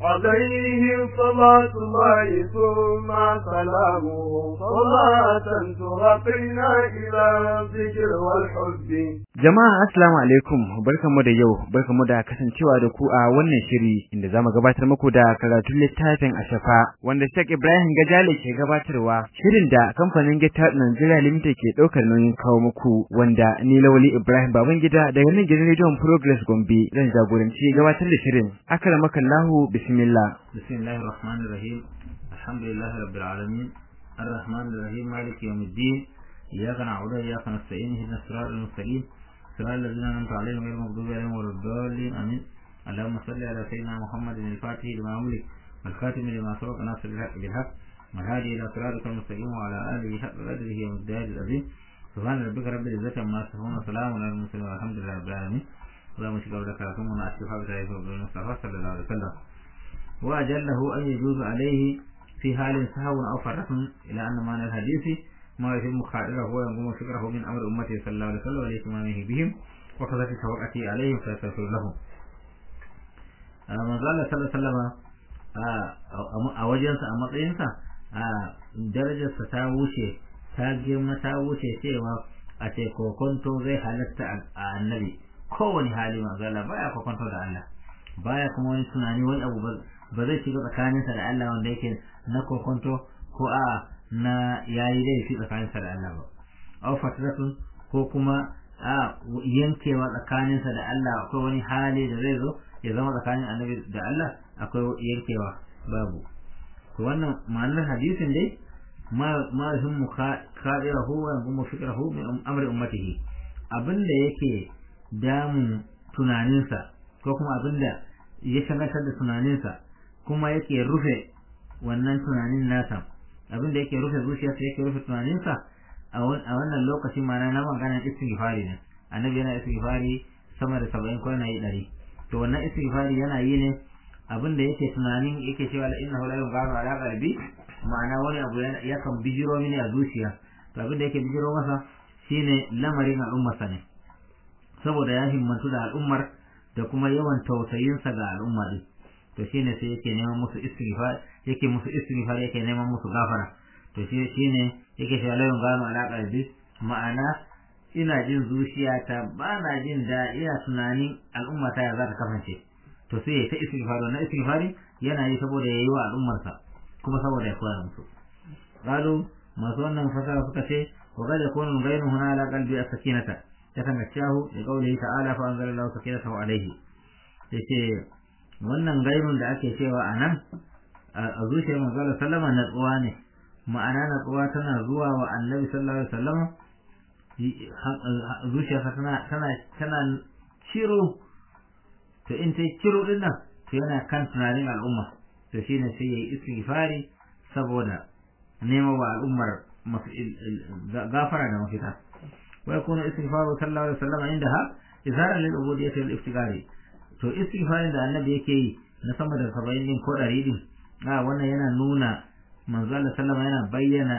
عليه صلاة الله ثم سلامه صلاة ترقينا إلى الذكر والحب Jama'a assalamu alaikum barkamu da yau barkamu da kasancewa da ku a wannan shiri inda zamu gabatar muku da karatun littafin Ashafa wanda Sheikh Ibrahim Gajale ke gabatarwa shirin da kamfanin Gita Nigeria Limited ke daukar nauyin kawo muku wanda ni Lawali Ibrahim Babangida daga nan gidan Radio Progress Gombe zan jagoranci gabatar da shirin akramakallahu bismillah bismillahir rahmanir rahim alhamdulillahi rabbil alamin arrahmanir rahim maliki yawmiddin iyyaka na'budu wa iyyaka nasta'in ihdinas siratal mustaqim صراط الذين أنعمت عليهم غير المغضوب عليهم ولا الضالين آمين اللهم صل على سيدنا محمد الفاتح لما أملك والخاتم لما سبق ناصر الحق بالحق والهادي إلى صراطك المستقيم وعلى آله حق قدره ومقداره العظيم سبحان ربك رب العزة عما يصفون وسلام على المرسلين والحمد لله رب العالمين اللهم شكرا لك لكم ونأشفى بتعريف المصطفى صلى الله عليه وسلم وأجله أن يجوز عليه في حال سهو أو فرق إلى أن معنى الحديث ما يتم خائره وينقوم فكره من أمر أمته صلى الله عليه وسلم ولإتمامه بهم وكذلك توقعته عليهم فيستغفر لهم manzo Allah sallallahu alaihi wasallam a wajensa a matsayinsa a darajarsa ta wuce ta girma ta wuce cewa a ce kokonto zai halatta a annabi kowane hali manzo Allah baya kokonto da Allah baya kuma wani tunani wani abu ba zai shiga tsakaninsa da Allah wanda yake na kokonto ko a na yayi laifi tsakaninsa da Allah ba aw fatratun ko kuma a yankewa tsakaninsa da Allah akwai wani hali da zai zo ya zama tsakanin annabi da Allah akwai yankewa babu to wannan ma'anar hadisin dai ma ma hum khadirahu wa hum fikrahu min amri ummatihi abinda yake damun tunaninsa ko kuma abinda ya shagatar da tunaninsa kuma yake rufe wannan tunanin nasa abinda yake rufe zuciyarsa yake rufe tunaninsa a wannan lokaci mana na maganar istighfari ne annabi yana istighfari sama da saba'in ko yana yi ɗari to wannan istighfari yana yi ne abinda yake tunanin yake cewa la innahu la yughfaru ala qalbi ma'ana wani abu yakan bijiro mini a zuciya to abinda yake bijiro masa shine lamarin al'ummarsa ne saboda ya himmantu da al'ummar da kuma yawan tausayinsa ga al'umma din to shine sai yake neman musu istighfar yake musu istighfar yake neman musu gafara to shi shine yake cewa la yughfaru ala qalbi ma'ana ina jin zuciyata ba na jin da ina tunanin al'umma ta ya za ta kasance to sai ta istighfari na istighfari yana yi saboda yayi wa al'ummarsa kuma saboda ya koya musu qalu masu wannan fasara suka ce wa qad yakunu ghayru huna ala qalbi as-sakinata yatanashahu li qawlihi ta'ala fa anzalallahu sakinatahu alayhi yace wannan gairun da ake cewa anan a zuciyar manzo sallama natsuwa ne ma'ana natsuwa tana zuwa wa annabi sallallahu alaihi wasallam zuciyarsa tana tana tana ciro to in ta ciro din nan to yana kan tunanin al'umma to shine sai yayi istighfari saboda nema wa al'ummar gafara da mafita wa yakunu istighfaru sallallahu alaihi wasallam indaha izharan lil ubudiyyati wal iftigari to istighfarin da annabi yake yi na sama da 70 din ko 100 din a wannan yana nuna manzo Allah sallama yana bayyana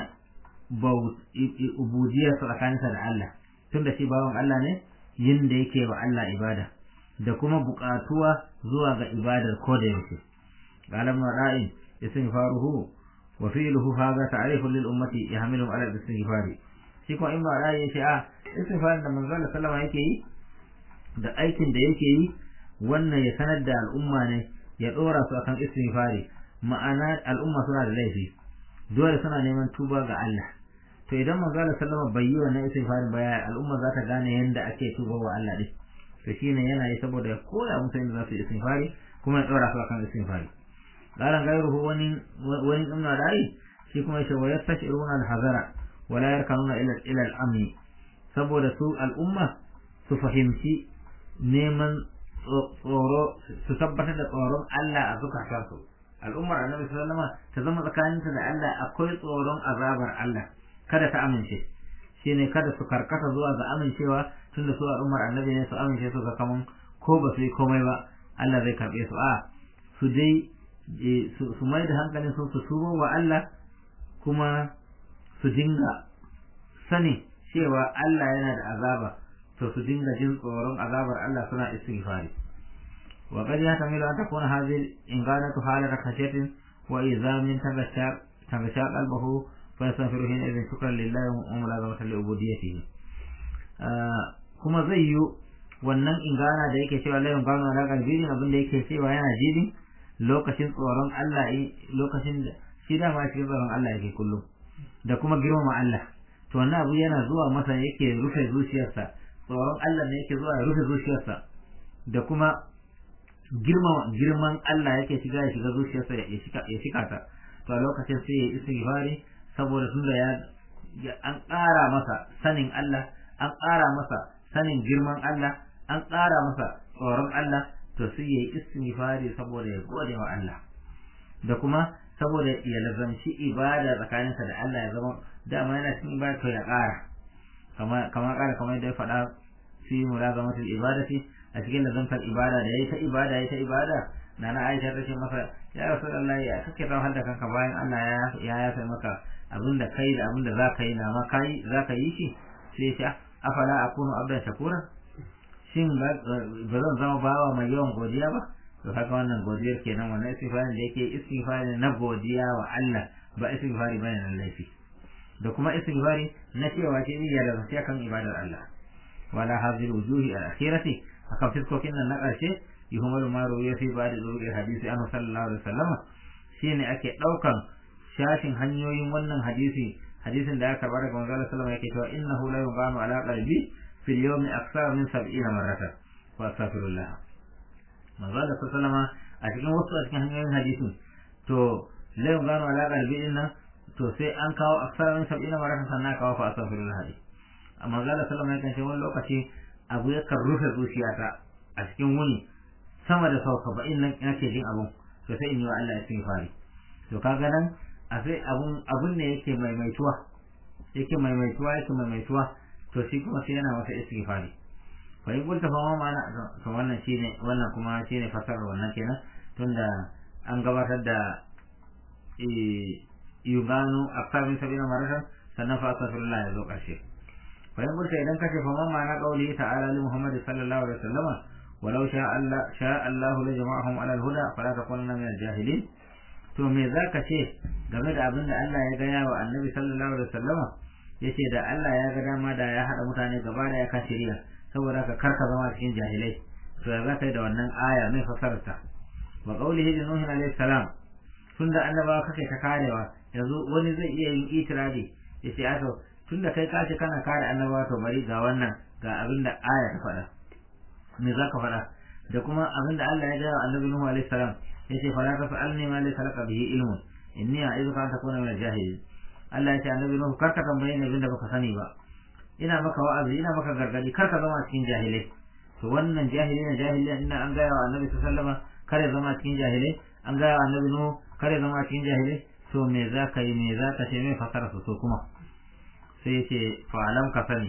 ubudiyar tsakaninsa da Allah tun da shi bawan Allah ne yin da yake wa Allah ibada da kuma buƙatuwa zuwa ga ibadar ko da yake qalam ra'in istighfaruhu wa fi'luhu hadha ta'rifun lil ummati yahmilu ala istighfari shi ko in ba ra'ayi yace a istighfar da manzo Allah sallama yake yi da aikin da yake yi wannan ya sanar da al'umma ne ya dora su akan istighfari ma'ana al'umma suna da laifi dole suna neman tuba ga Allah to idan manzo Allah sallama bai yi wannan istighfarin ba al'umma za ta gane yanda ake tuba wa Allah din to shine yana yi saboda ya koya musu yadda za su yi istighfari kuma ya dora su akan istighfari qalan gairuhu wani wani ibn Adai shi kuma yace wa yastashiruna al-hazara wa la yarkanuna ila ila al-amni saboda su al'umma su fahimci neman tsoro su tabbatar da tsoron Allah a zukatansu al'ummar annabi sallallahu alaihi ta zama tsakaninta da Allah akwai tsoron azabar Allah kada ta amince shine kada su karkata zuwa ga amincewa tunda su al'ummar annabi ne su amince su ga kaman ko ba su yi komai ba Allah zai karbe su a su dai su mai da hankalin su su tubo wa Allah kuma su dinga sani cewa Allah yana da azaba to su dinga jin tsoron azabar Allah suna istighfari وقد يحتمل أن تكون هذه الإنقاذة حالة خشية وإذا من تغشى تغشى قلبه فيستغفر حينئذ شكرا لله وملازمة لعبوديته kuma zai yi wannan ingana da yake cewa layin gano na kalbi abin da yake cewa yana jidin lokacin tsoron Allah lokacin da shi dama shi tsoron Allah yake kullum da kuma girmama Allah to wannan abu yana zuwa masa yake rufe zuciyarsa tsoron Allah ne yake zuwa ya rufe zuciyarsa da kuma girmama girman Allah yake shiga ya shiga zuciyarsa ya shika ya shika ta to a lokacin sai ya istighfari saboda tunda ya an ƙara masa sanin Allah an ƙara masa sanin girman Allah an ƙara masa tsoron Allah to sai ya yi istighfari saboda ya gode wa Allah da kuma saboda ya lazamci ibada tsakaninsa da Allah ya zama dama yana cikin ibada to ya ƙara kama kama ƙara kamar yadda ya faɗa fi mulazamatul ibadati a cikin lazamtar ibada da yayi ta ibada yayi ta ibada na na Aisha ta ce masa ya Rasulullahi ya kake zama da kanka bayan Allah ya ya yafe maka abinda kai da abinda za ka yi na ma kai za ka yi shi sai ya ce afala akunu abdan shakura shin ba zan zama bawa mai yawan godiya ba to haka wannan godiyar kenan wannan istighfarin da yake istighfari na godiya wa Allah ba istighfari bane na laifi da kuma istighfari na cewa ce ni ya da sai kan ibadar Allah wala hadhihi wujuhi al-akhirati akan fiskokin nan na karshe yuhmalu ma ruwiya fi ba'd al hadisi annabi sallallahu alaihi wasallam shine ake daukan shashin hanyoyin wannan hadisi hadisin da aka karba daga manzo sallallahu alaihi wasallam yake cewa innahu la yughanu ala qalbi في اليوم أكثر من سبعين مرة وأستغفر الله من قال صلى الله عليه وسلم أتكلم وسط أتكلم هنيين حديث تو لا يغانو على قلبي إن تو سي أن كاو أكثر من سبعين مرة سنة كاو فأستغفر الله دي أما قال صلى الله عليه وسلم لو كشي أبو يكر روح zuciyata a cikin wuni sama da sau saba'in nan nake jin abun to sai in yi wa Allah istighfari to kaga nan a sai abun abun ne yake maimaituwa yake maimaituwa yake maimaituwa to shi kuma sai yana masa istighfari fa in kunta fa ma na to wannan shine wannan kuma shine fasarar wannan kenan tunda an gabatar da yuganu akthar min sabina maratan sannan fa astaghfirullah ya zo karshe fa in kunta idan kace fa ma na qauli ta'ala li muhammad sallallahu alaihi wasallama walau sha Allah sha Allah la jama'ahum ala al-huda fala takunanna min al-jahilin to me zaka ce game da abin da Allah ya gaya wa annabi sallallahu alaihi wasallama yace da Allah ya ga dama da ya hada mutane gaba da ya kashiriya saboda ka karka zama cikin jahilai to ya zaka yi da wannan aya mai fasarta wa qawlihi li nuh alayhi salam tunda annabawa kake ta karewa yanzu wani zai iya yin itiradi yace a to tunda kai kace kana kare annabawa to bari ga wannan ga abin da aya ta faɗa me zaka faɗa da kuma abin da Allah ya ga annabi nuh alayhi salam yace fala tasalni ma laysa laka bihi ilmun inni a'iduka an takuna min al-jahilin Allah ya ce annabi Nuhu karka tambaye ni abinda baka sani ba ina maka wa'azi ina maka gargadi karka zama cikin jahilai to wannan jahili na jahili ina an gaya wa annabi sallallahu alaihi kare zama cikin jahilai an gaya wa annabi Nuhu kare zama cikin jahilai to me za ka yi me za ka ce me fasara su kuma sai ya ce fa alam ka sani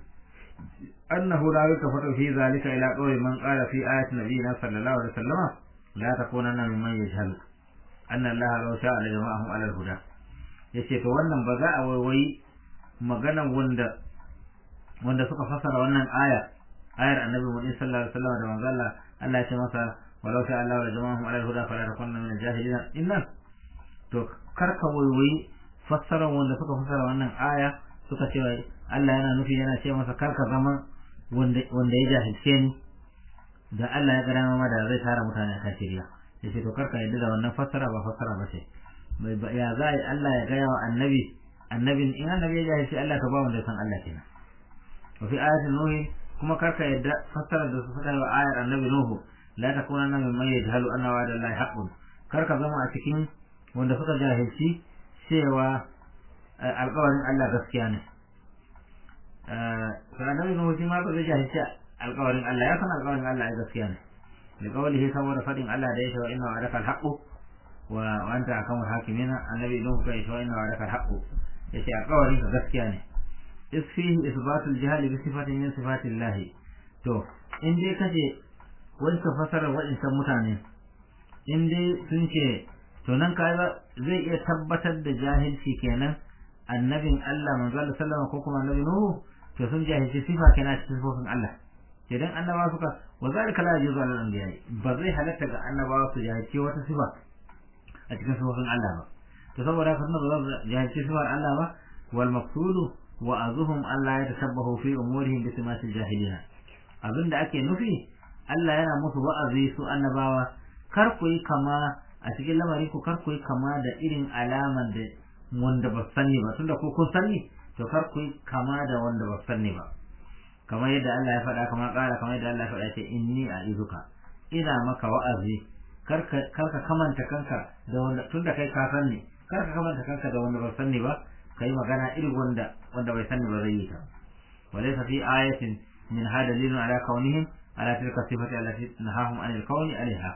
annahu la yukafatu fi zalika ila qawli man qala fi ayati nabiyina sallallahu alaihi wasallam la takunanna mimman yajhalu anna allaha law sha'a la jama'ahum ala al-huda ya ce to wannan ba za a waiwayi maganan wanda wanda suka fasara wannan aya ayar annabi muhammad sallallahu alaihi wasallam da manzo Allah Allah ya ce masa walau sha Allah la jama'ahum ala al-huda fala takunna min al-jahilin innan to karka waiwayi fassara wanda suka fassara wannan aya suka ce Allah yana nufi yana ce masa karka zama wanda wanda ya jahilce ni da Allah ya gada ma da zai tara mutane a shirya yace to karka yadda da wannan fassara ba fassara ba ce ya za a yi Allah ya gaya wa annabi annabin in annabi ya jahilci Allah ka ba wanda ya san Allah kenan wa fi ayatin nuhi kuma karka yadda fassara da su faɗa wa ayar annabi nuhu la takuna na min man yajhalu anna wa'da Allah haqqun karka zama a cikin wanda suka jahilci cewa alƙawarin Allah gaskiya ne to annabi nuhu shi ma ba zai jahilci alƙawarin Allah ya san alƙawarin Allah ai gaskiya ne da kawalihi saboda faɗin Allah da ya ce wa inna wa'adaka al-haqqu وأنت أحكم الحاكمين النبي له كيف وإن وعدك الحق يشي أقوى gaskiya ne إذ فيه إثبات الجهل بصفة من صفات الله to in dai kace wani ka fasara waɗancan mutane in dai sun ce to nan ka zai iya tabbatar da jahilci kenan annabin Allah manzo Allah sallama ko kuma annabi Nuhu to sun jahilci sifa kenan cikin sifofin Allah idan annabawa suka wa zalika la yajuzu ala al-anbiya ba zai halatta ga annabawa su jahilci wata sifa a cikin sifofin Allah ba to saboda haka ba za su jahilci sifar Allah ba wal maqsudu wa azuhum Allah ya tashabbahu fi umurihim bi simatil jahiliya abinda ake nufi Allah yana musu wa'azi su annabawa kar ku yi kama a cikin lamarin ku kar ku yi kama da irin alaman da wanda ba sani ba tunda ko kun sani to kar ku yi kama da wanda ba sani ba kamar yadda Allah ya faɗa kamar ƙara kamar yadda Allah ya faɗa ce inni a izuka ina maka wa'azi kar ka kamanta kanka da wanda tunda kai ka sani kar ka kamanta kanka da wanda ba sani ba kai magana irin wanda wanda bai sani ba zai yi ta walaysa fi ayatin min hada dalilun ala kaunihim ala tilka sifati allati nahahum anil kauni alaiha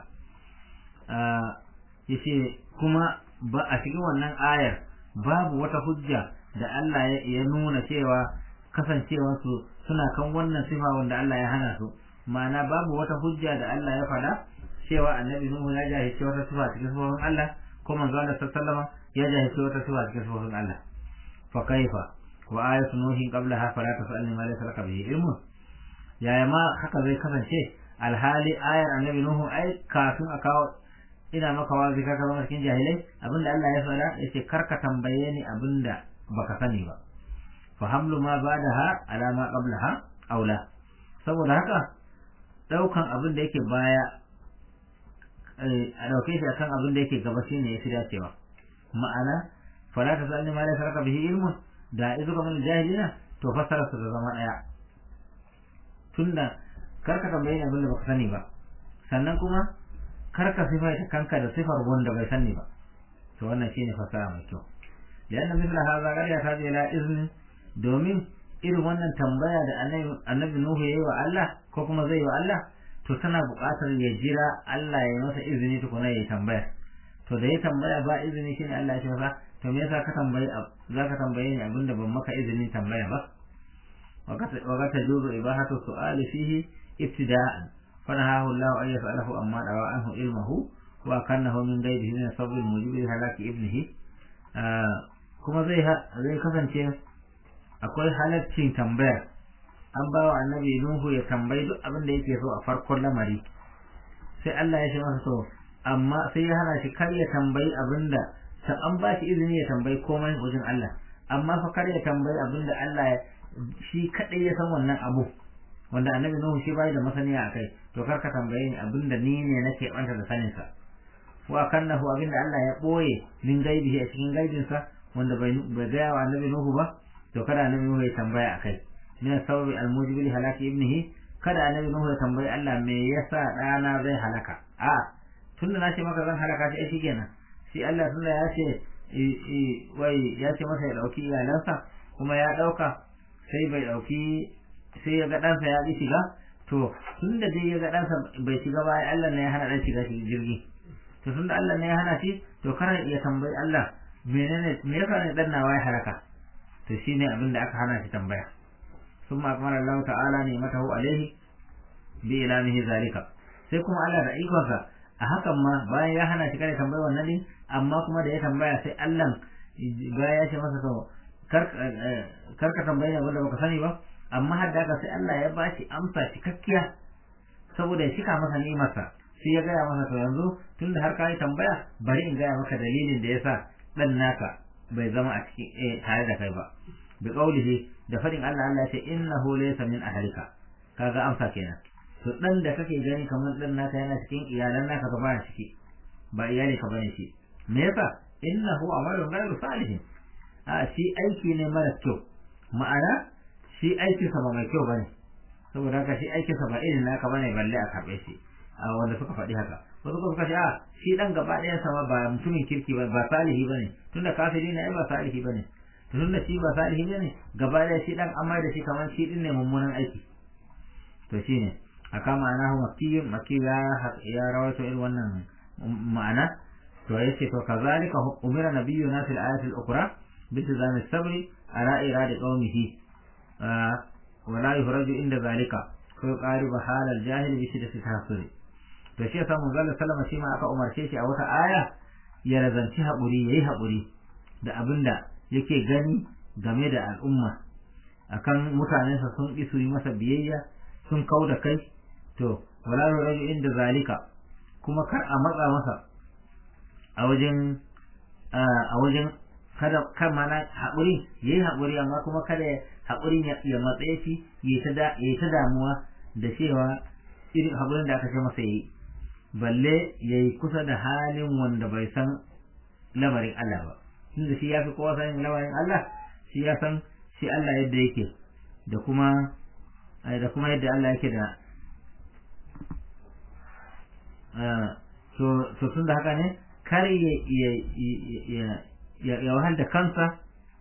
yace kuma ba a cikin wannan ayar babu wata hujja da Allah ya nuna cewa kasancewarsu suna kan wannan sifa wanda Allah ya hana su ma'ana babu wata hujja da Allah ya faɗa cewa annabi Nuhu ya jahilci wata sifa cikin sifofin Allah ko manzo Allah sallallahu ya jahilci wata sifa cikin sifofin Allah fa kaifa wa ayatu nuhin qablaha fala tasalni ma laysa laka bihi ilmun yaya ma haka zai kasance alhali ayar annabi Nuhu ai kafin a kawo ina maka wazi ka zama cikin jahilai abinda Allah ya faɗa yace karka tambaye ni abinda baka sani ba fa hamlu ma ba'daha ala ma qablaha aula saboda haka daukan abin da yake baya a dauke shi akan abin da yake gaba shine yafi dacewa ma'ana fala ta sani ma laysa laka bihi ilmun da izu ka min jahilina to fassara su da zama daya tunda karka tambaye ni abin da baka sani ba sannan kuma karka sifaita kanka da sifar wanda bai sani ba to wannan shine fassara mai kyau لأن مثل هذا قد يحتاج إلى إذن domin irin wannan tambaya da annabi Nuhu yayi wa Allah ko kuma zai wa Allah to tana buƙatar ya jira Allah ya masa izini tukuna ya tambaya to da ya tambaya ba izini shine Allah ya ce masa to me yasa ka tambayi za ka tambaye ni abinda ban maka izinin tambaya ba wa ka tajuzu ibahatu su'ali fihi ibtida'an fanahahu Allah an yas'alahu amma dawa anhu ilmuhu wa kannahu min ghayrihi min sabr mujibi halaki ibnihi kuma zai zai kasance akwai halaccin tambayar an ba wa annabi Nuhu ya tambayi duk abin da yake so a farkon lamari sai Allah ya ce masa to amma sai ya hana shi kar ya tambayi abin da an ba shi izini ya tambayi komai wajen Allah amma fa kar ya tambayi abin da Allah shi kadai ya san wannan abu wanda annabi Nuhu shi bai da masaniya akai to kar ka tambaye ni abin da ni ne nake banta da sanin sa wa kannahu abin da Allah ya boye min gaibihi a cikin gaibinsa wanda bai bai ga wa annabi Nuhu ba to kada annabi Nuhu ya tambaya akai min sababi almujibi li halaki ibnihi kada annabi Nuhu ya tambayi Allah me yasa dana zai halaka a tunda na ce maka zan halaka shi shi kenan shi Allah tunda ya ce wai ya ce masa ya dauki iyalansa kuma ya dauka sai bai dauki sai ya ga ɗansa ya ƙi shiga to tunda dai ya ga ɗansa bai shiga ba Allah ne ya hana ɗan shiga jirgi to tunda Allah ne ya hana shi to kana iya tambayi Allah menene me yasa ne dan nawa ya halaka to shine abin da aka hana shi tambaya ثم أكمل الله تعالى نعمته عليه بإعلامه ذلك sai kuma Allah da ikonsa a hakan ma bayan ya hana shi kada tambaya wannan din amma kuma da ya tambaya sai Allah bayan ya ce masa to kar ka tambaye abin da baka sani ba amma har da sai Allah ya bashi amsa cikakkiya saboda ya shika masa nimarsa sai ya gaya masa to yanzu tunda har ka yi tambaya bari in gaya maka dalilin da yasa dan naka bai zama a cikin tare da kai ba bi qaulihi da fadin Allah Allah ya ce innahu laysa min ahlika kaga amsa kenan to dan da kake gani kamar dan naka yana cikin iyalan naka ba baya ciki ba iyali ka bane shi me yasa innahu amalun ghayru salih a shi aiki ne mara kyau ma'ana shi aikin sa ba mai kyau bane saboda haka shi aikin sa ba irin naka bane balle a karbe shi a wanda suka faɗi haka wasu kuma suka ce a shi dan gaba ɗayan sa ba mutumin kirki ba ba salihi bane tunda kafiri ne ai ba salihi bane tun da shi ba salihi ne ne gaba da shi dan amma da shi kamar shi din ne mummunan aiki to shine aka ma'ana hu makki makki ya ya rawaito irin wannan ma'ana to yace to kazalika umira nabiyyuna fil ayati al-ukhra bi tizami sabri ala iradi qaumihi wa la yuhraju inda zalika ko qariba hal al-jahil bi shiddati tahsuri to shi yasa mun zalla sallama shi ma aka umarce shi a wata aya ya razanci haƙuri yayi haƙuri da abinda yake gani game da al'umma akan mutanensa sun ƙi su yi masa biyayya sun kau da kai to wala raju inda zalika kuma kar a matsa masa a wajen a wajen kada kan mana haƙuri yayi haƙuri amma kuma kada haƙurin ya matsaye shi yayi ta damuwa da cewa irin haƙurin da aka ce masa yayi balle yayi kusa da halin wanda bai san lamarin Allah ba tunda shi ya fi kowa sanin lamarin Allah shi ya san shi Allah yadda yake da kuma da kuma yadda Allah yake da to tun da haka ne kar ya ya wahal da kansa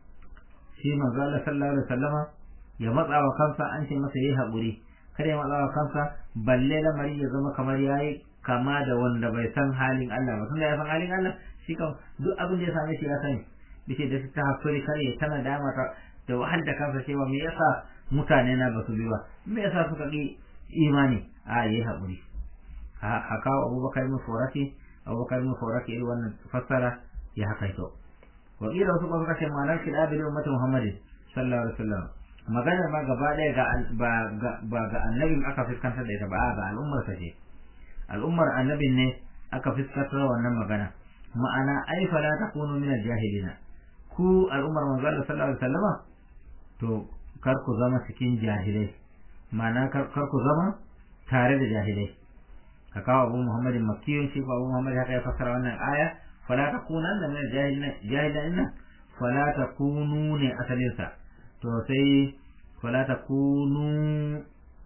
shi manzo Allah sallallahu alaihi wasallama ya matsa wa kansa an ce masa yayi haƙuri kar ya matsa wa kansa balle lamari ya zama kamar yayi kama da wanda bai san halin Allah ba tunda ya san halin Allah shi kan duk abin da ya same shi ya sani dace da ta hakuri kar ya tana dama ta da wahal da kansa cewa me yasa mutane na basu bi ba me yasa suka ki imani a yayi haƙuri haka Abubakar ibn Furati Abubakar ibn Furati irin wannan fassara ya haka ito wa kila wasu kuma suka ce ma'anar kidabil ummati Muhammadin sallallahu alaihi wasallam maganar ma gaba ɗaya ga ba ga annabin aka fuskantar da ita ba ga al'ummar ta ce al'ummar annabin ne aka fuskantar wannan magana ma'ana ai fala takunu min al-jahilina ku al'ummar manzo Allah sallallahu alaihi wasallama to kar ku zama cikin jahilai ma'ana kar ku zama tare da jahilai ka kawo abu muhammadin makiyun shi ko abu muhammad haka ya fassara wannan aya fala takunanna min al-jahilina jahilina fala takunu ne asalinsa to sai fala takunu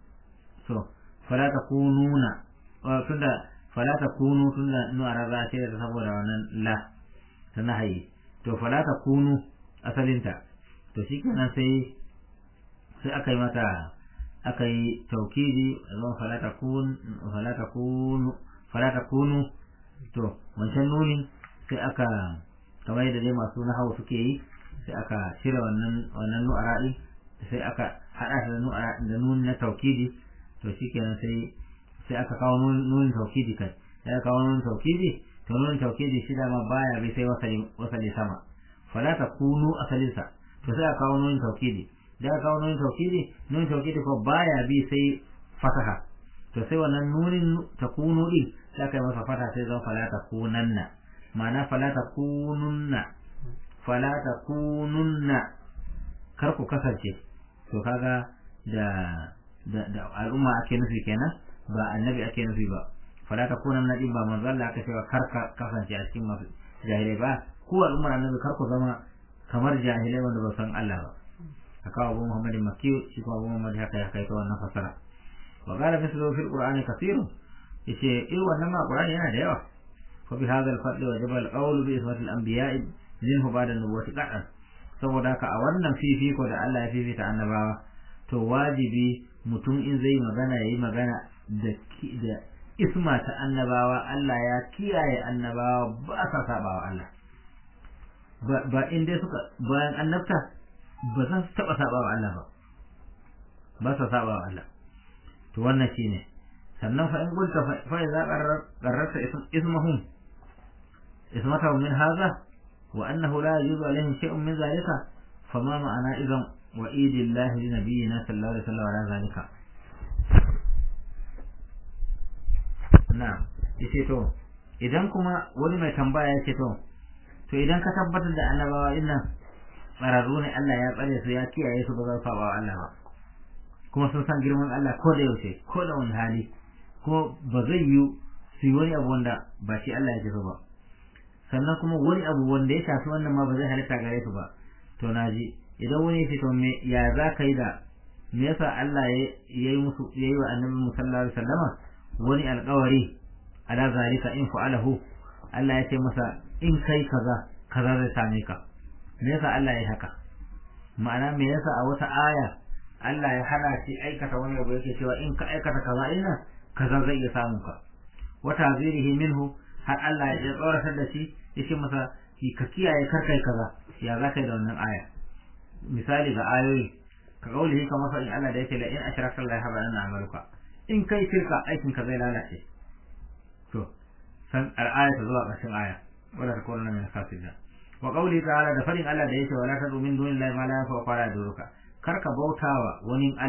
so fala takununa tunda fala takunu tunda nu araba ce da saboda wannan la ta nahayi to fala takunu asalinta to shikenan sai sai aka yi mata aka yi taukidi zama fala takun fala takunu fala takunu to wancan nunin sai aka kamar yadda dai masu nahawu suke yi sai aka cire wannan wannan nu'ara'i sai aka hada shi da nu'ara da nun na taukidi to shikenan sai sai aka kawo nunin taukidi kai sai aka kawo nunin taukidi to nunin taukidi shi dama baya bai sai wasali wasali sama fala takunu asalinsa to sai aka kawo nunin taukidi da aka kawo nunin taukidi nunin taukidi ko baya bi sai fataha to sai wannan nunin takunu din sai aka yi masa fata sai zama fala takunanna ma'ana fala takununna fala takununna kar ku kasance to kaga da da, da al'umma ake nufi kenan ba annabi ake nufi ba fala takunanna din ba manzo Allah aka cewa kar ka kasance a cikin masu jahilai ba ku al'ummar annabi kar ku zama kamar jahilai wanda ba san Allah ba haka Abu Muhammad Makki shi ko Abu Muhammad haka ya kai ta wannan fasara wa qala mislu fil qur'ani kathirun yace eh wannan ma qur'ani yana da yawa fa bi hadha al-fadl wajaba al-qawl bi ismati al-anbiya'i minhu ba'da nubuwati qad'an saboda haka a wannan fifiko da Allah ya fifita annabawa to wajibi mutum in zai magana yayi magana da da isma ta annabawa Allah ya kiyaye annabawa ba sa sabawa Allah ba in dai suka bayan annabta ba za su taba sabawa Allah ba ba sa sabawa Allah to wannan shine sannan fa in gulta fa idza qarrarta ismahum ismatahum min hadha وأنه لا يجوز عليهم شيء من ذلك فما معنى إذا وإيد الله لنبينا صلى الله عليه وسلم على ذلك نعم yace to idan kuma wani mai tambaya yace to to idan ka tabbatar da annabawa dinnan tsararru ne Allah ya tsare su ya kiyaye su ba za su saba wa Allah ba kuma sun san girman Allah ko da yaushe ko da wani hali kuma ba zai yi su yi wani abu wanda ba shi Allah ya so ba sannan kuma wani abu wanda ya shafi wannan ma ba zai halitta gare su ba to naji idan wani ya to me ya za ka yi da me yasa Allah ya yi musu ya yi wa annabi sallallahu alaihi wasallama wani alƙawari ala zalika in fa'alahu Allah ya ce masa in kai kaza kaza zai same ka me yasa Allah ya yi haka ma'ana me yasa a wata aya Allah ya hana shi aikata wani abu yake cewa in ka aikata kaza ina kaza zai iya samun ka wata zirihi minhu har Allah ya tsoratar da shi ya ce masa ka kiyaye kar kai kaza ya za ka yi da wannan aya misali ga ayoyi ka kaulihi ka masa in Allah da yake la in ashraka Allah haba anna amaluka in kai shirka aikin ka zai lalace to san al-aya ta zuwa ƙarshen aya wala ta kona min khasida wa qawli ta'ala da fadin Allah da yake wala tadu min dunillahi ma la yanfa'u wa la yaduruka kar ka bautawa wani Allah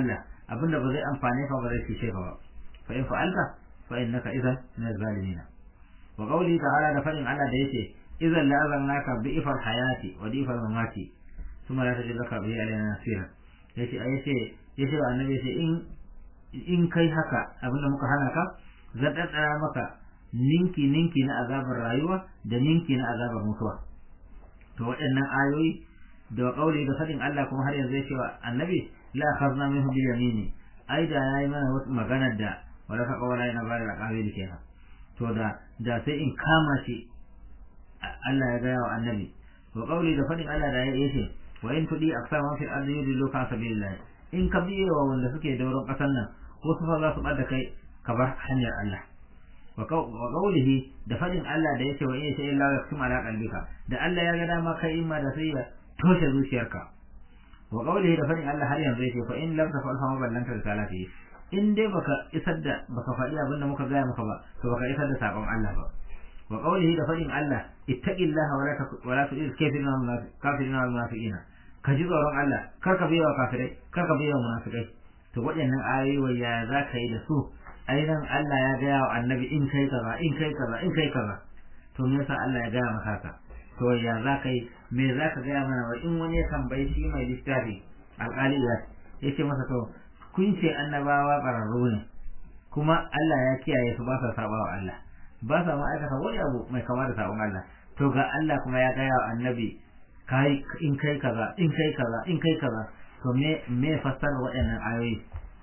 abinda ba zai amfane ka ba zai cuce ka ba fa in fa'alta fa innaka idan min az-zalimin wa qawli ta'ala da fadin Allah da yace idan la azannaka bi ifar hayati wa di ifar mamati kuma la tajid laka bi alaina nasira yace yace yace wa annabi yace in in kai haka abinda muka hana ka zan daddara maka ninki ninki na azabar rayuwa da ninki na azabar mutuwa to waɗannan ayoyi da kauli da fadin Allah kuma har yanzu yace wa annabi la akhadna minhu bil yamini ai da yayi mana wasu maganar da wala ka kawala yana bada da kawai kenan to da da sai in kama shi Allah ya gaya wa annabi wa kauli da fadin Allah da yace wa in tudi aksar man fil ardi yudilluka sabilillah in ka biye wa wanda suke dauron kasan nan wasu fa za su bada kai ka bar hanyar Allah wa qawlihi da fadin Allah da yake wa in sha Allah yaktum ala qalbika da Allah ya ga dama kai imma da sai ya toshe zuciyarka wa qawlihi da fadin Allah har yanzu yake fa in lam tafal fa ballanta risalati in dai baka isar da baka faɗi abin da muka gaya maka ba to baka isar da sakon Allah ba wa qawlihi da fadin Allah ittaqillaha wa la wa la tu'il kafirina wal kafirina wal munafiqina ka ji tsoron Allah kar ka biya wa kafirai kar ka biya wa munafikai to waɗannan ayoyi ya za ka yi da su ainihin Allah ya gaya wa annabi in kai kaza in kai kaza in kai kaza to me yasa Allah ya gaya maka haka to ya za ka yi me za ka gaya mana wa in wani ya tambayi shi mai littafi alƙali ya yace masa to kun ce annabawa ƙararru ne kuma Allah ya kiyaye su ba sa saba wa Allah ba sa ma aikata wani abu mai kama da sabon Allah to ga Allah kuma ya gaya wa annabi kai in kai kaza in kai kaza in kai kaza to me me fassara waɗannan ayoyi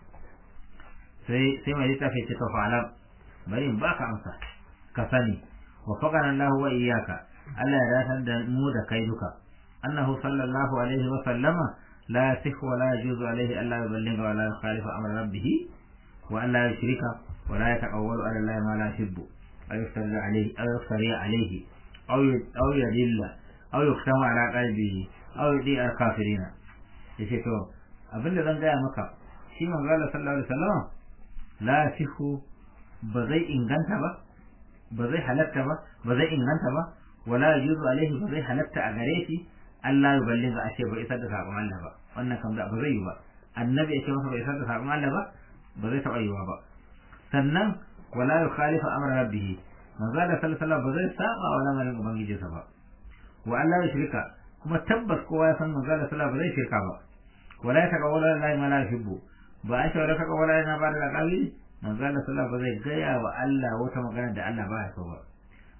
sai sai mai littafi ce to fa'alam bari in baka amsa ka sani wa faqana Allah wa iyyaka Allah ya datar da mu da kai duka annahu sallallahu alaihi wa sallama la yasihu wa la yajuzu alaihi alla yuballigha wa la yukhalifa amra rabbih wa an la yushrika wa la yataqawwalu ala Allah ma la yuhibbu aw yaftari alaihi aw yaftari alaihi aw aw yadilla aw yuktama ala qalbihi aw yudi al kafirina yace to abinda zan gaya maka shi manzo Allah sallallahu alaihi wasallam la yasihu ba zai inganta ba ba zai halatta ba ba zai inganta ba wala yuzu alaihi ba zai halatta a gare shi Allah ya balle ga ashe bai isar da sakon Allah ba wannan kam da ba zai yi ba annabi ya ce masa bai isar da sakon Allah ba ba zai taɓa yiwa ba sannan wala yukhalifa amra rabbih manzo Allah sallallahu alaihi wasallam ba zai saba wa lamarin ubangijinsa ba wa Allah ya shirka kuma tabbas kowa ya san manzo Allah sallallahu alaihi wasallam ba zai shirka ba wala ya taqawwala lillahi ma la yuhibbu ba a ce wala taqawwala yana ba da alƙawli manzo Allah sallallahu ba zai gaya wa Allah wata magana da Allah ba ya so ba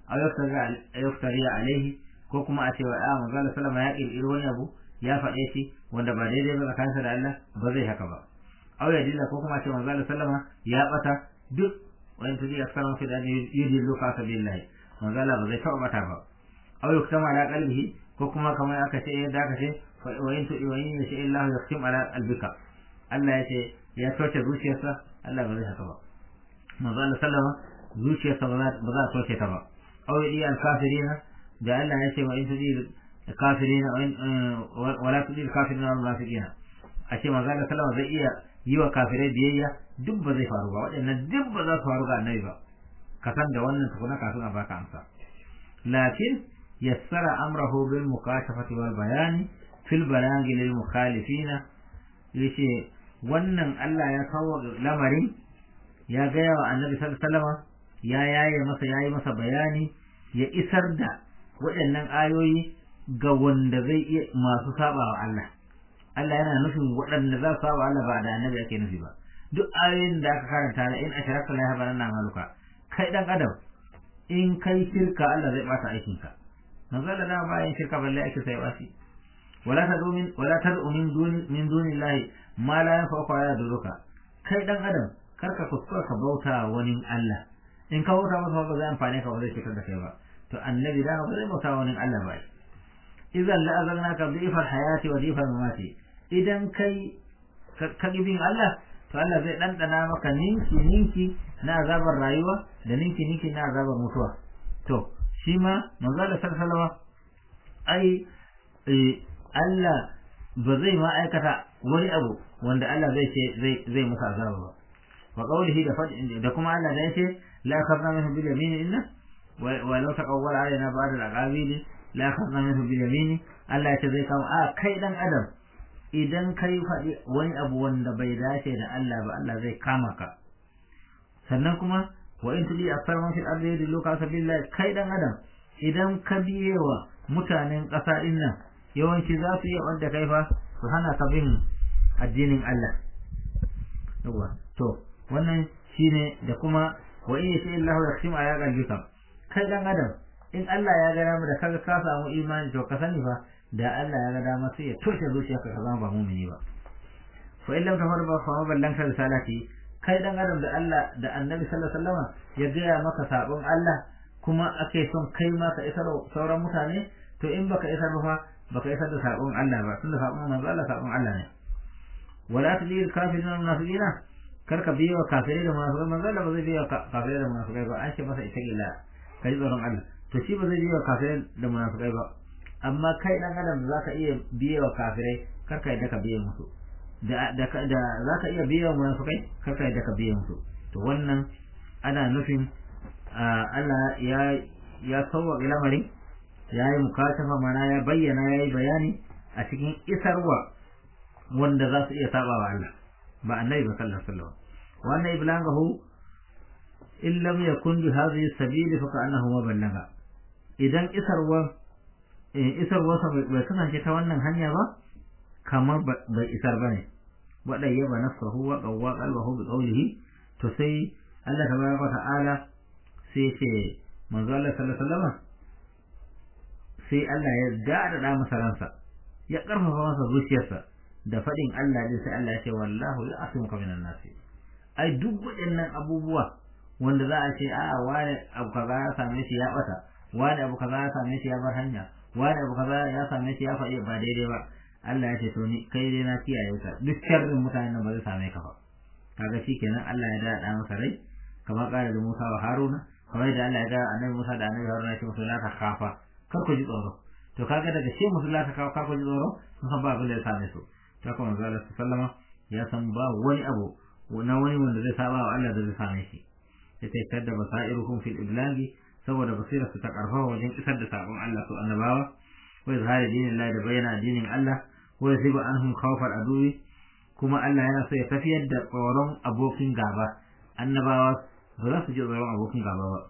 ayyuktari alaihi ko kuma a ce wa a manzo Allah sallallahu ya kirkiri wani abu ya faɗe shi wanda ba daidai ba tsakaninsa da Allah ba zai haka ba aw ya dilla ko kuma a ce manzo Allah sallallahu ya bata duk wani tudi aksarun fi dan yudillu ka sabilillahi manzo Allah ba zai taɓa bata ba aw yuktama ala qalbihi ko kuma kamar aka ce yadda aka ce wa in tudi wa in yasha Allah yaktim ala albika Allah ya ce ya toce zuciyarsa Allah ba zai haka ba manzo Allah sallama zuciyarsa ba za ba za ta toce ta ba aw yadi al kafirina da Allah ya ce wa in tudi kafirina wa la tudi kafirina wal munafiqina a ce manzo Allah sallama zai iya yi wa kafirai biyayya duk ba zai faru ba waɗannan duk ba za su faru ga annabi ba ka san da wannan tukuna kafin a baka amsa lakin yassara amrahu bil mukashafati wal bayani fil balaghi lil mukhalifina yace wannan Allah ya kawo lamarin ya gaya wa annabi sallallahu ya yaye masa yayi masa bayani ya isar da waɗannan ayoyi ga wanda zai iya masu saba wa Allah Allah yana nufin waɗanda za su saba Allah ba da annabi ake nufi ba duk ayoyin da aka karanta na in asharaka la yahbaranna maluka kai dan adam in kai shirka Allah zai bata aikinka manzo Allah da bayan shirka balle ake sai wasi wala tad'u min wala tad'u min duni min dunillahi ma la yanfa'uka wa yadurruka kai dan adam karka kuskura ka bauta wani Allah in ka bauta masa ba zai amfane ka ba zai shigar da kai ba to annabi da ba zai bauta wani Allah ba idan la azalnaka dhifa hayati wa dhifa mamati idan kai ka bin Allah to Allah zai dandana maka ninki ninki na azabar rayuwa da ninki ninki na azabar mutuwa to shi ma manzo da sallallahu ai Allah ba zai ma aikata wani abu wanda Allah zai ce zai zai masa azaba ba wa qawlihi da fadin da kuma Allah da yace la akhadna minhu bil yamin inna wa law taqawwala alaina ba'd al aqabil la akhadna minhu bil yamin Allah yace zai kawo a kai dan adam idan kai faɗi wani abu wanda bai dace da Allah ba Allah zai kama ka sannan kuma wa in tudi akthar man fil ardi yudilluka sabilillah kai dan adam idan ka biye wa mutanen ƙasa din nan yawanci za su yi wanda kai fa su hana ka bin addinin Allah yawa to wannan shine da kuma wa in yasha Allahu yaksim aya qalbika kai dan adam in Allah ya ga dama da kaga ka samu imani to ka sani fa da Allah ya ga dama sai ya toshe zuciyarka ka zama ba mu'mini ba fa in lam tafar ba fa ballanta risalati kai dan adam da Allah da Annabi sallallahu alaihi wasallam ya gaya maka sabon Allah kuma ake son kai ma ka isar sauran mutane to in baka isar ba fa baka isar da sabon Allah ba tunda sabon manzo Allah sabon Allah ne wala tudil kafirin wal munafiqina kar ka biyo kafirai da munafiqai manzo Allah ba zai biyo kafirai da munafiqai ba an ce masa ita gilla kai tsoron Allah to shi ba zai biyo kafirai da munafiqai ba amma kai dan adam zaka iya biyo kafirai kar ka yadda ka biyo musu da da da zaka iya biyo munafiqai kar ka yadda ka biyo musu to wannan ana nufin Allah ya ya sauwa lamarin ya yi mukatafa mana ya bayyana ya yi bayani a cikin isarwa wanda za su iya saba wa Allah ba annabi ba sallallahu alaihi wasallam wannan iblangahu in lam yakun bi hadhihi sabili fa ka'annahu ma ballaga idan isarwa isarwa sa bai kasance ta wannan hanya ba kamar bai isar bane wa dayyaba nafsuhu wa qawwa qalbahu bi qawlihi to sai Allah tabaraka wa ta'ala sai ce manzo Allah sallallahu alaihi wasallam sai Allah ya dada masa ransa ya karfafa masa zuciyarsa da fadin Allah din sai Allah ya ce wallahu ya'simuka minan nas ai duk waɗannan abubuwa wanda za a ce a wani abu kaza ya same shi ya bata wani abu kaza ya same shi ya bar hanya wani abu kaza ya same shi ya faɗi ba daidai ba Allah ya ce to ni kai dai na kiyaye ka duk sharrin mutanen nan ba zai same ka ba kaga shikenan Allah ya dada masa rai kamar kare da Musa wa Haruna kamar da Allah ya ga annabi Musa da annabi Haruna ya ce musu la ta khafa kar ku ji tsoro to kaga daga ce musu la ta khafa kar ku ji tsoro sun san ba abin da ya same su ta kuma manzo Allah sallama ya san ba wani abu na wani wanda zai saba wa Allah da zai same shi ya ce kadda basairuhum fil iblagi saboda basira su ta karfafa wajen isar da sabon Allah su annabawa wa izhari dinin Allah da bayyana addinin Allah wa yasibu anhum khawfal aduwi kuma Allah yana so ya tafiyar da tsoron abokin gaba annabawa ba za su ji tsoron abokin gaba ba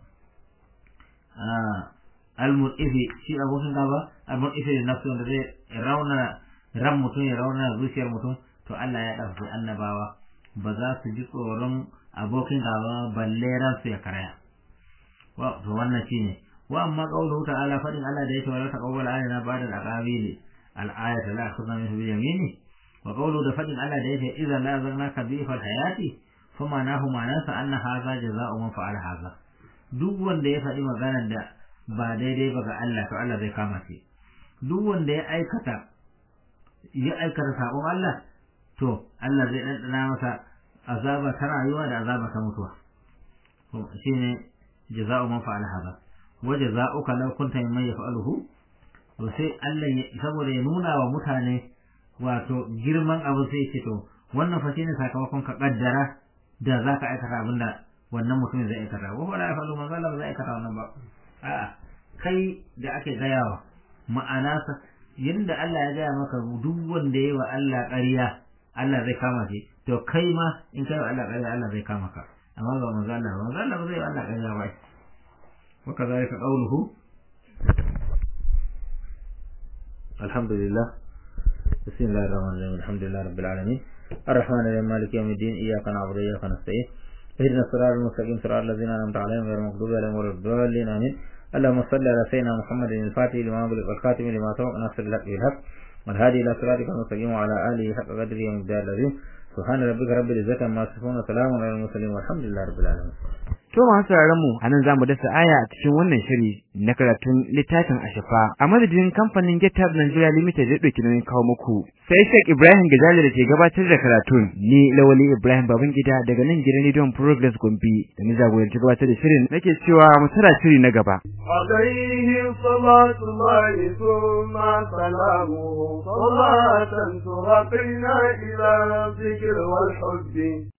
al-mur'ifi shi abokin gaba al-mur'ifi da nafsu wanda zai rauna ran mutum ya rauna zuciyar mutum to Allah ya ɗauki annabawa ba za su ji tsoron abokin gaba balle ran su ya karaya wa to wannan shine wa amma qawluhu ta'ala fadin Allah da yake wala taqawwal alaina ba'da al-aqabil al-ayat la akhudha minhu bi yamini wa qawluhu da fadin Allah da yake idza la zanaka bi fal hayati fama nahu ma'anasa anna hadha jazaa'u man fa'ala hadha duk wanda ya faɗi maganar da ba daidai ba ga Allah to Allah zai kama shi duk wanda ya aikata ya aikata sabon Allah to Allah zai ɗanɗana masa azaba ta rayuwa da azaba ta mutuwa shine jaza'u man fa'ala hada wa jaza'uka law kunta mimman yaf'aluhu to sai Allah saboda ya nuna wa mutane wato girman abu sai ce to wannan fa shine sakamakon ka kaddara da zaka aikata abinda wannan mutumin zai aikata wa la yaf'alu man zalama zai aikata wannan ba a'a kai da ake gayawa ma'ana yadda Allah ya gaya maka duk wanda yayi wa Allah ƙarya Allah zai kama shi to kai ma in kai wa Allah ƙarya Allah zai kama ka amma ba manzo Allah ba manzo Allah ba zai wa Allah ƙarya ba wa kadhalika qawluhu alhamdulillah bismillahir rahmanir rahim alhamdulillah rabbil alamin الرحمن الرحيم مالك يوم الدين إياك نعبد وإياك نستعين اهدنا الصراط المستقيم صراط الذين أنعمت عليهم غير المغضوب عليهم ولا الضالين آمين اللهم صل على سيدنا محمد الفاتح لما أغلق والخاتم لما سبق ناصر الحق بالحق والهادي إلى صراطك المستقيم وعلى آله حق قدره ومقدار العظيم سبحان ربك رب العزة عما يصفون وسلام على المرسلين والحمد لله رب العالمين To masu sauraron mu anan zamu dasa aya a cikin wannan shiri na karatun littafin Ashafa a madadin kamfanin GitHub Nigeria Limited da dauki nauyin kawo muku sai Sheikh Ibrahim Gajali da ke gabatar da karatun ni Lawali Ibrahim Babangida daga nan gidan Radio Progress Gombe da ni jagoranci gabatar da shirin nake cewa mu tara shiri na gaba عليه صلاة الله ثم سلامه صلاة ترقينا إلى الذكر والحب